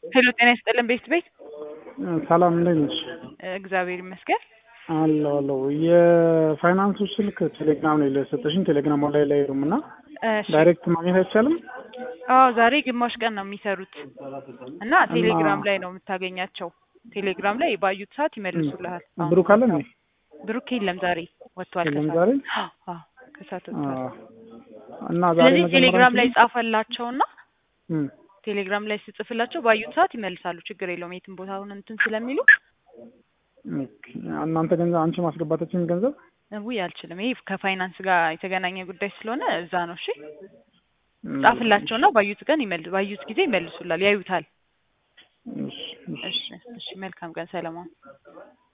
ሄሎ ጤና ይስጥልን ቤት ቤት ሰላም እንዴት ነሽ? እግዚአብሔር ይመስገን። አለሁ አለሁ። የፋይናንሱ ስልክ ቴሌግራም ላይ ለሰጠሽኝ ቴሌግራም ላይ ላይ ሄዱም እና እሺ። ዳይሬክት ማግኘት አይቻልም? አዎ ዛሬ ግማሽ ቀን ነው የሚሰሩት እና ቴሌግራም ላይ ነው የምታገኛቸው። ቴሌግራም ላይ ባዩት ሰዓት ይመልሱልሃል። አሁን ብሩክ አለ እንዴ? ብሩክ የለም ዛሬ ወጥቷል። የለም ከሰዓት። ዛሬ? አዎ ከሰዓት ወጥቷል። አዎ። እና ዛሬ ስለዚህ መጀመሪያ ቴሌግራም ላይ አንቺ- ጻፈላቸውና እም፣ ቴሌግራም ላይ ስጽፍላቸው ባዩት ሰዓት ይመልሳሉ። ችግር የለውም የትም ቦታ አሁን እንትን ስለሚሉ ኦኬ። እናንተ ገንዘብ አንቺ ማስገባታችን ገንዘብ ውይ አልችልም። ይሄ ከፋይናንስ ጋር የተገናኘ ጉዳይ ስለሆነ እዛ ነው። እሺ እም፣ ጻፍላቸውና ባዩት ቀን ይመል ባዩት ጊዜ ይመልሱላል፣ ያዩታል። እሺ፣ እሺ። እሺ እሺ መልካም ቀን ሰለሞን።